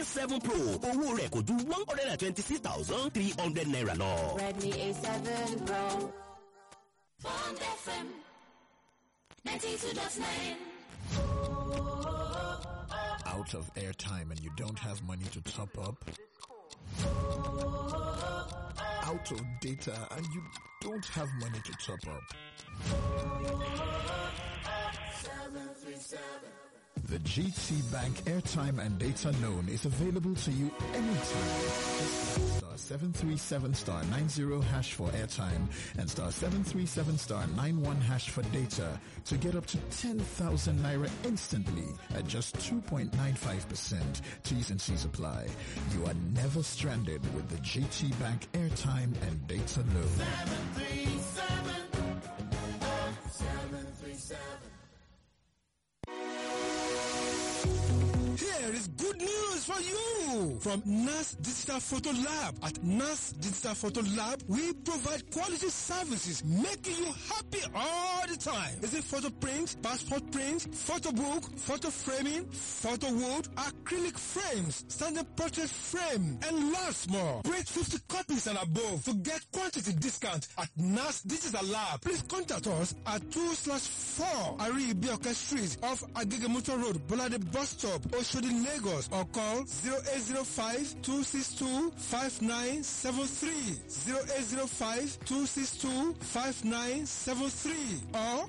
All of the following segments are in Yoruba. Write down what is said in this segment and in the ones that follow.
A7 Pro owó rẹ̀ kò ju one hundred and twenty-six thousand three hundred naira lọ. Redmi A7 Pro. Bond FM 92.9. out of airtime and you don't have money to top up, out of data and you don't have money to top up. The GT Bank airtime and data loan is available to you anytime. Just star 737 star 90 hash for airtime and star 737 star 91 hash for data to get up to 10,000 naira instantly at just 2.95%. T's and C's apply. You are never stranded with the GT Bank airtime and data loan. Here is good news for you from NAS Digital Photo Lab. At NAS Digital Photo Lab, we provide quality services making you happy all the time. Is it photo print, passport print, photo book, photo framing, photo wood, acrylic frames, standard portrait frame, and lots more. Print 50 copies and above to get quantity discount at NAS Digital Lab. Please contact us at 2 slash 4 Aribioka Street off Agigamuto Road, Bolade Bus Stop, Oshodi, Lagos or call 0805-262-5973 0805-262-5973 or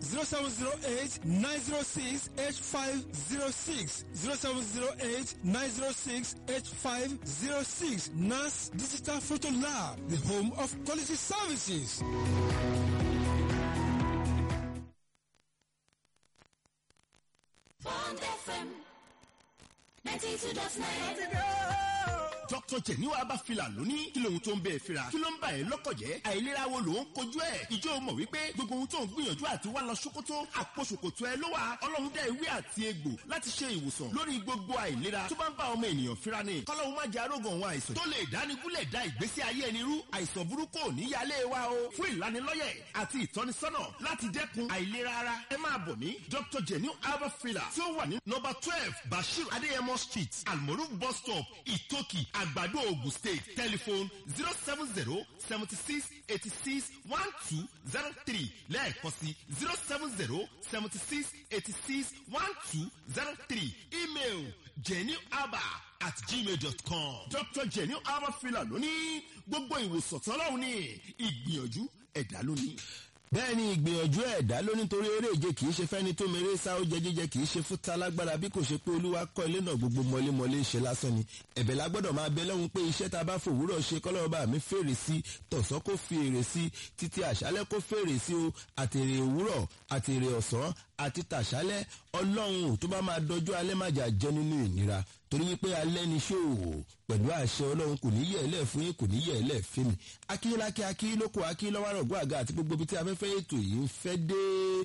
0708-906-8506 0708-906-8506 NAS Digital Photo Lab, the home of quality services. Bond FM 92.9. dr jeniwa abafila lóní kí lóhun tó ń bẹ́ẹ̀ fira kí ló ń bà ẹ́ lọ́kọ̀ jẹ́ àìlera wo ló ń kojú ẹ̀ ìjọ mọ̀ wípé gbogbo ohun tó ń gbìyànjú àti wá lọ ṣòkòtò àpò ṣòkòtò ẹ ló wà ọlọ́run dá ewé àti egbò láti ṣe ìwòsàn lórí gbogbo àìlera tó bá ń bá ọmọ ènìyàn fira ni kọ́lọ́hun má jẹ́ arógan òun àìsàn tó lè dánigúnlẹ̀ da ìgbésí ayé ẹni rú àìsàn burúkú ò ní yálé wa o fún ìlanilọ́yẹ̀ àti ìtọ́nisọ́nà láti dẹ́kun àìlera ara ẹ máa bọ̀ ní dr jeniwa abafila tí ó wà ní nọmba twelve bashir adéyẹmọ street almoruf bus stop ìtòkì àgbàdo ogun state telephone zero seven zero seventy six eighty six one two zero three lẹ́ẹ̀kan sí zero seven zero seventy six eighty six one two zero three email jennyaba at gmail dot com dr jenny abafila lóní gbogbo ìwòsàn tọ́lọ́hún ní ìgbìyànjú ẹ̀dá lónìí bẹ́ẹ̀ ni ìgbìyànjú ẹ̀dá ló nítorí eré ìje kì í ṣe fẹ́ni tó mèrè sá ó jẹ jíjẹ kì í ṣe fún talágbára bí kò ṣe pé olúwa kọ́ ilé náà gbogbo mọ́lémọ́lé ṣe lásán ni ẹ̀bẹ̀ la gbọ́dọ̀ máa bẹ lọ́hùn pé iṣẹ́ tá a bá fòwúrọ̀ ṣe kọ́lọ́ọ̀bá mi fèrè sí tọ̀sán kó fi èrè sí títí àṣálẹ́ kó fèrè sí o àtèrè òwúrọ̀ àtèrè ọ̀sán àti tàṣálẹ́ ọlọ́run tó bá máa dọjú alẹ́ má jà jẹ́ nínú ìnira torí wípé alẹ́ ni ṣòwò pẹ̀lú àṣẹ ọlọ́run kò ní yẹ̀ ẹ́ lẹ̀ fún yín kò ní yẹ̀ ẹ́ lẹ̀ fún mi akínyínlákí akínyínlókò akínyínlọ́wọ́rọ̀gbọ́ àga àti gbogbo ibi tí afẹ́fẹ́ ètò yìí ń fẹ́ dé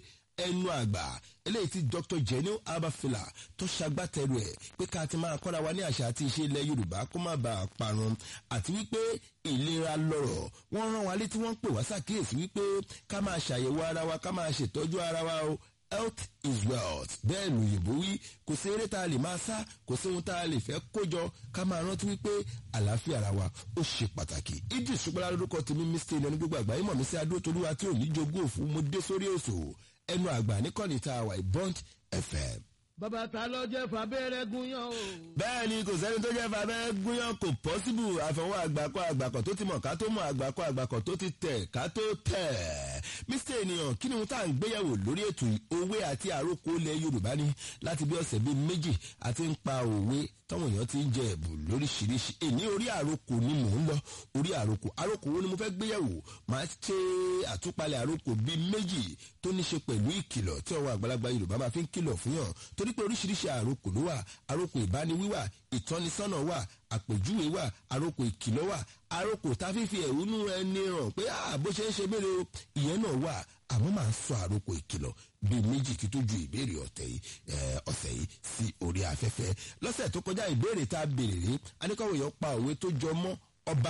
ẹnu àgbà eléyìí tí dr jenny abafila tó ṣagbátẹrù ẹ pé ká ti máa kọ́ra wa ní àṣà àti ìṣe ilẹ̀ yorùbá kó má bàa parun àti wípé ìlera lọ̀rọ̀ wọ́n rán wa létí wọ́n pè wá sàkíyèsí wípé ká máa ṣàyẹ̀wò ara wa ká máa ṣètọ́jú ara wa o health is wealth bẹ́ẹ̀ lòyìnbó wí kò sí eré tá a lè máa sá kò sí ohun tá a lè fẹ́ kójọ ká máa rántí wípé àlàáfíà ara wa ó ṣe pàtàkì idris ṣùgbọ́n lórúkọ tèmi mr ìnáwó gbogbo àgbáyé mọ̀ mí sí adótolúwa tí ò ní jogún òfu mo dé sórí òṣò ẹnu àgbà níkànnì tá a wà ìbọ́ǹt fm. bàbá ta ló jẹ́ fàbẹ́rẹ́ gúnyán o. bẹ́ẹ̀ ni kò sẹ́ni tó jẹ́ fàbẹ́ gúnyán kò pọ́síbù àfọwọ́ àgbàkọ́ àgbàkọ́ tó ti mọ̀ ká tó mọ̀ àgbàkọ́ àgbàkọ́ tó ti tẹ̀ ká tó tẹ̀. mr ènìyàn kí ni ohun tá à ń gbéyàwó lórí ètò òwe àti àròkọ ilẹ̀ yorùbá ni láti bí ọ̀sẹ̀ bíi méjì àti ń pa òwe táwọn èèyàn ti ń jẹ ẹ̀bùn lóríṣiríṣi èní orí àròkọ ni mò ń lọ orí àròkọ àròkọ wo ni mo fẹ́ gbéyàwó máa ṣe àtúpalẹ̀ àròkọ bíi méjì tó ní ṣe pẹ̀lú ìkìlọ̀ tí àwọn àgbàlagbà yorùbá máa fi ń kìlọ̀ fún yàn torí pé oríṣiríṣi àròkọ ló wà àròkọ ìbániwíwà ìtọ́nisọ́nà wà àpèjúwe wà àròkọ ìkìlọ̀ wà àròkọ tá a fi fi ẹ̀hónú ẹni hàn pé bó ṣe ń ṣe mélòó ìyẹn náà wà àmọ́ máa ń sọ àròkọ ìkìlọ̀ bíi méjì kí tó ju ìbéèrè ọ̀tẹ̀ yìí ọ̀sẹ̀ yìí sí orí afẹ́fẹ́ lọ́sẹ̀ tó kọjá ìbéèrè tá a béèrè rí aníkọ̀wé yẹn pa òwe tó jọ mọ́ ọba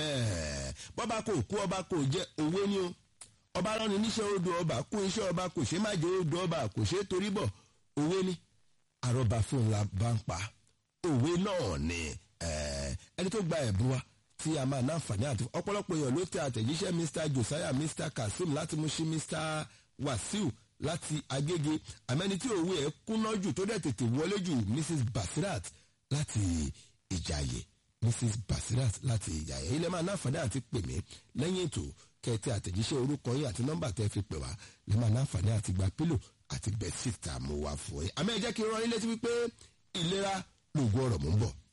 bọ́ba kò kú ọba kò jẹ́ òwe ni o ọba rán ni níṣẹ́ odò ọba kú iṣẹ́ ọba kò ṣe má jẹ́ odò ọba kò ṣe torí bọ̀ òwe ni àrọ́bà fún la bá ń pa òwe náà ni ẹni tó gba ẹ̀bùn wa tí a máa náǹfààní àti ọ̀pọ̀lọpọ̀ èèyàn ló tẹ àtẹ̀jíṣẹ́ mr josiah mr kazeem láti Mushin mr wasiu láti agége àmẹ́ni tí òwe ẹ̀ kúnná jù tó dẹ̀ tètè wọlé jù mrs basirat láti ìjàyè mrs basirat láti ìjàyè ilẹ̀ máa náǹfààní àti pè mí lẹ́yìn ètò kẹtẹ àtẹ̀jíṣẹ́ orúkọ yín àti nọ́mbà tẹ́ fi pè wá lè máa náǹfààní àti gba pílò àti bẹ́ẹ̀sìtì tá a mú wá fún yín àmọ́ ẹ jẹ́ kí n rán yín létí wípé ìlera lóògùn ọ̀rọ̀ mú ń bọ̀.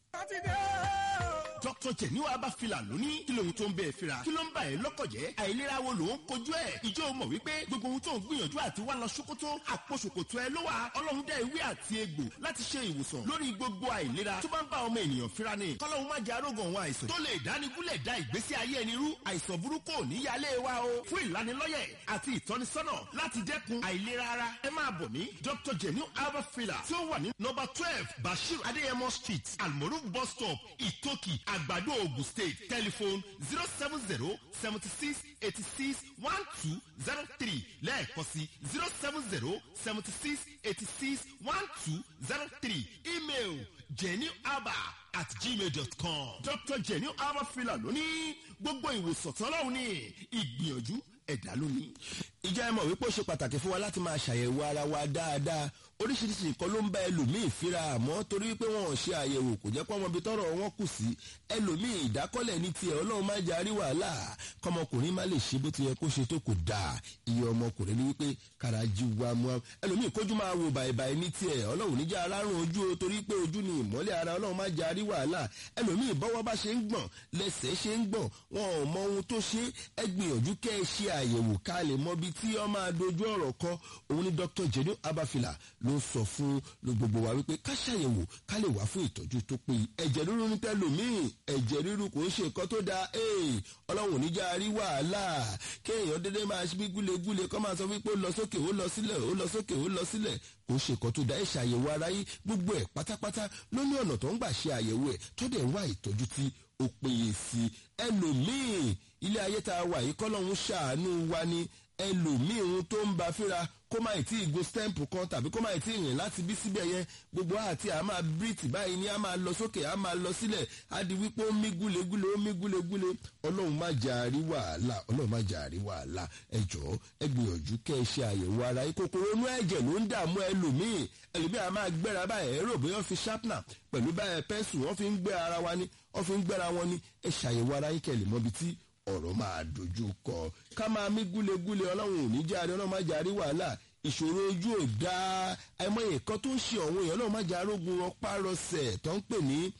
dr jeniwa abafila lóní kí lóhun tó ń bẹ́ẹ̀ fira kí ló ń bá ẹ lọ́kọ̀jẹ́ àìlera wo ló ń kojú ẹ̀ ìjọ mọ̀ wípé gbogbo ohun tó ń gbìyànjú àti wá lọ ṣòkòtò àpò ṣòkòtò ẹ ló wà ọlọ́run dá ewé àti egbò láti ṣe ìwòsàn lórí gbogbo àìlera tó bá ń bá ọmọ ènìyàn fira ni kọ́lọ́hun má jẹ́ arógan òun àìsàn tó lè dánigúnlẹ̀ dá ìgbésí ayé ẹni rú àìsàn burúkú ò ní yálé wa o fún ìlanilọ́yẹ̀ àti ìtọ́nisọ́nà láti dẹ́kun àìlera ara ẹ máa bọ̀ ní dr jenu abafila tí ó wà ní nọmba twelve bashir adéyẹmọ street almoruf bus stop ìtòkì àgbàdo ogun state telephone zero seven zero seventy six eighty six one two zero three lẹ́ẹ̀kan sí zero seven zero seventy six eighty six one two zero three email jennyaba at gmail dot com dr jenny abafila lóní gbogbo ìwòsàn tọ́lọ́hún ní ìgbìyànjú ẹ̀dá lónìí. ìjà ẹ mọ̀ wípé ó ṣe pàtàkì fún wa láti máa ṣàyẹ̀wò ara wa dáadáa oríṣiríṣi nǹkan ló ń bá ẹlòmíì fíra àmọ́ torí wípé wọn ò ṣe àyẹ̀wò kò jẹ́ pé ọmọ ibi tọ́rọ̀ wọn kù sí ẹlòmíì ìdákọ́lẹ̀ ní tiẹ̀ ọlọ́run má jẹ́ àrí wàhálà kọ́mọkùnrin má lè ṣe bó ti yẹ kó ṣe tó kò dáa iye ọmọkùnrin ní wípé karají wa mu ẹlòmíì kójú máa wo bàìbàì ní tiẹ̀ ọlọ́run níjà alárùn ojú o torí pé ojú ni ìmọ́lẹ̀ ara ọlọ́run má jẹ́ àrí wàhálà ẹlòmíì bọ́wọ́ bá ṣe ń gbọ̀n lẹ́sẹ̀ ṣe ń gbọ̀n wọn ò mọ ohun tó ṣe ẹ gbìyànjú kẹ́ ẹ ṣe àyẹ̀wò ká lè mọ ibi tí ọ máa dojú ọ̀rọ̀ kọ òun ni dr jenu abafila ló sọ fún gbogbo wa wípé ká ṣàyẹ̀wò ká lè wá fún ìtọ́jú tó péye ẹ̀jẹ̀ ríru ní tẹ́lòmíì ẹ̀jẹ̀ ríru kò ń ṣe nǹkan tó dáa ọlọ́run ò ní já rí wàhálà kéèyàn dédé máa ṣe bí gúlegúle kọ́ máa sọ wípé ó lọ sókè ó lọ sílẹ̀ ó lọ sókè ó lọ sílẹ̀ kò ń ṣe nǹkan tó dáa ẹ̀ ṣàyẹ̀wò ara yín gbogbo ẹ̀ pátápátá ló ní ọ̀nà tó ń gbà ṣe àyẹ̀wò ẹ̀ tó dẹ̀ ń wá ìtọ́jú tí ó péye sí ẹlòmíì ilé ayé tá a wà yìí kọ́lọ́hún ṣàánú wa ni ẹlòmíì ohun tó ń ba fíra kó má ì tí ì go stamp kan tàbí kó má ì tí ì rìn láti bí síbẹ̀ yẹn gbogbo àti à máa bírìtì báyìí ni a máa lọ sókè a máa lọ sílẹ̀ á di wípé ó mí gúlegúle ó mí gúlegúle ọlọ́run má jà rí wàhálà ọlọ́run má jà rí wàhálà ẹ jọ̀ọ́ ẹ gbìyànjú kẹ́ ẹ ṣe àyẹ̀wò ara yìí kòkòrò inú ẹ̀jẹ̀ ló ń dààmú ẹlòmíì ẹlòmíì a máa gbéra báyìí ẹ̀rọ bóyá wọ́n fi sharpener pẹ̀lú báyìí pẹ́ńsù wọ́n fi ń gbé ara wa ni wọ́n fi ń gbéra wọn ni ẹ ṣàyẹ̀wò ara yìí kẹ́ lè mọ́bi tí ọ̀rọ̀ máa dojú kọ ká máa mí gúlegúle ọlọ́run ò ní jáde ọlọ́run má jáde wàhálà ìṣòro ojú ò dáa àìmọye kan tó ń ṣe ọ̀hún èèyàn ọlọ́run má jáde arógun ọpárọsẹ̀ tó ń pè ní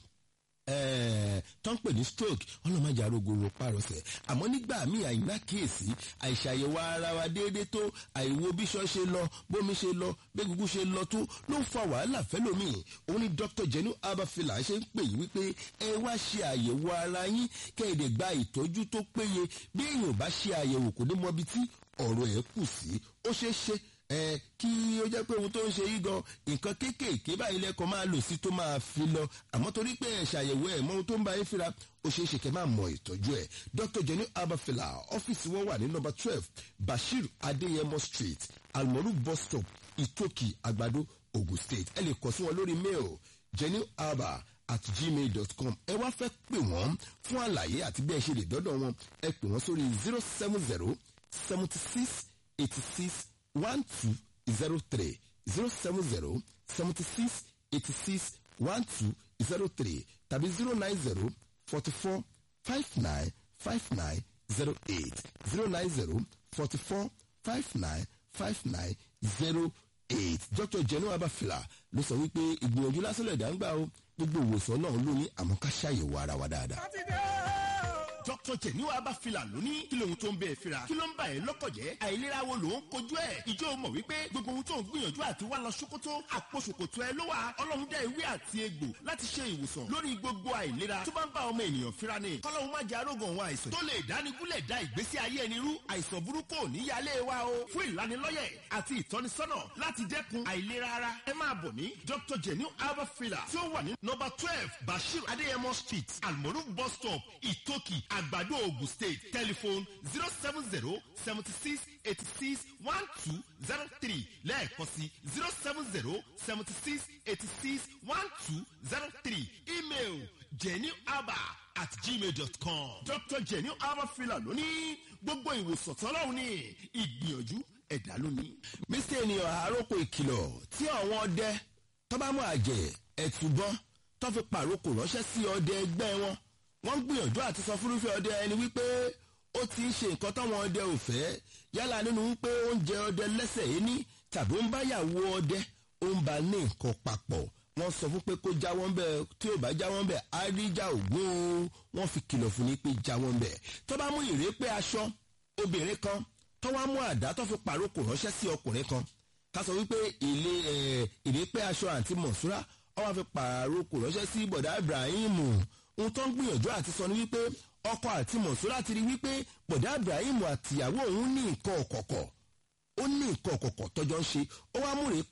tó ń pè ní stroke ọlọ́run má jáde arógun ọpárọsẹ̀ àmọ́ nígbà míì àìná kíyèsí àìṣàyẹ̀wò ara wa déédéé tó àìwo bíṣọ́ ṣe lọ bómi ṣe lọ bẹ́gùgù ṣe lọ tó ló ń fa wàhálà fẹ́lòmíì òun ni dr jenu abafila ṣe ń pè yí wípé ẹ wá ṣe àyẹ̀wò ara yín kẹ́ẹ̀dẹ̀ gba ìtọ́jú tó péye bí èèyàn bá ṣe àyẹ̀wò kò ní mọ ibi tí ọ̀rọ̀ ẹ̀ kù sí ó ṣeé ṣe ẹ kí ó jẹ́ pé ohun tó ń ṣe yí gan nǹkan kéékèèké báyìí lẹ́kọ̀ọ́ máa lò sí tó máa fi lọ àmọ́ torí pé ẹ̀ ṣàyẹ̀wò ẹ̀ mọ ohun tó ń bá yín fira ó ṣeé ṣe kẹ́ máa mọ ìtọ́jú ẹ̀ dr jenny abafila ọ́fíìsì wọn wà ní nọmba twelve bashir adeyemo street almoru bus stop itoki àgbàdo ogun state ẹ lè kọ sí wọn lórí mail jenny abba at gmail dot com ẹ wá fẹ́ pè wọ́n fún àlàyé àti bí ẹ ṣe lè dọ́dọ̀ wọn ẹ pè wọ́n sórí zero seven zero seventy six eighty six one two zero three zero seven zero seventy six eighty six one two zero three tàbí zero nine zero forty four five nine five nine zero eight zero nine zero forty four five nine five nine zero eight dr jenu abafila ló sọ wípé ìgbìyànjú lásán lè dá ń gbà ó gbogbo ìwòsàn náà ló ní àmọ́ ká ṣàyẹ̀wò ara wa dáadáa dr jeniwa abafila lóní kí lóhun tó ń bẹ́ẹ̀ fira kí ló ń bá ẹ lọ́kọ̀jẹ́ àìlera wo ló ń kojú ẹ̀ ìjọ mọ̀ wípé gbogbo ohun tó ń gbìyànjú àti wá lọ ṣòkòtò àpò ṣòkòtò ẹ ló wà ọlọ́run dá ewé àti egbò láti ṣe ìwòsàn lórí gbogbo àìlera tó bá ń bá ọmọ ènìyàn fira ni kọ́lọ́hún má jẹ́ arógan òun àìsàn tó lè dánigúnlẹ̀ da ìgbésí ayé ẹni rú àìsàn burúkú ò ní yálé wa o fún ìlanilọ́yẹ̀ àti ìtọ́nisọ́nà láti dẹ́kun àìlera ara ẹ máa bọ̀ ní dr jenu abafila tí ó wà ní nọmba twelve bashir adéyẹmọ street almoru bus stop ìtòkì àgbàdo ogun state telephone zero seven zero seventy six eighty six one two zero three lẹ́ẹ̀kan sí zero seven zero seventy six eighty six one two zero three email jennyaba at gmail dot com. dr jenny abba fila lónìí gbogbo ìwòsàn tọ́lọ́hún ní ìgbìyànjú ẹ̀dá lónìí. mr ènìyàn àáròkọ ìkìlọ̀ tí àwọn ọdẹ tó bá mú àjẹ́ ẹ̀túbọ́n tó fi pàrókò ránṣẹ́ sí ọdẹ ẹgbẹ́ wọn wọ́n ń gbìyànjú àti sọ fúrúfẹ́ ọdẹ ẹni wípé ó ti ń ṣe nǹkan táwọn ọdẹ ò fẹ́ yálà nínú wípé ó ń jẹ ọdẹ lẹ́sẹ̀ ẹni tàbí ó ń báyàwó ọdẹ ó ń ba ní nǹkan papọ̀ wọ́n sọ fún pé kó jáwọ́ ń bẹ̀ tí ò bá jáwọ́ ń bẹ̀ àríjà ògún o wọ́n fi kìlọ̀ fún ni pé jáwọ́ ń bẹ̀ tó bá mú ìrépé aṣọ obìnrin kan tó wá mú àdá tó fi pàrókò ránṣẹ́ sí ọkùnrin kan ká sọ wípé ilé ìrépé aṣọ àǹtí mọ̀ṣúra wọ́n wá fi pàrókò ránṣẹ́ sí bọ̀dá ibrahim ohun tó ń gbìyànjú àti sọ ni wípé ọkọ àti mọ̀ṣúra ti rí wípé bọ̀dá ibrahim àtìyàwó òun ní nǹkan ọ̀kọ̀ọ̀kọ̀ ó ní nǹkan ọ̀kọ̀ọ̀kọ̀ tọ́jọ́ ń ṣe ó wá mú rèé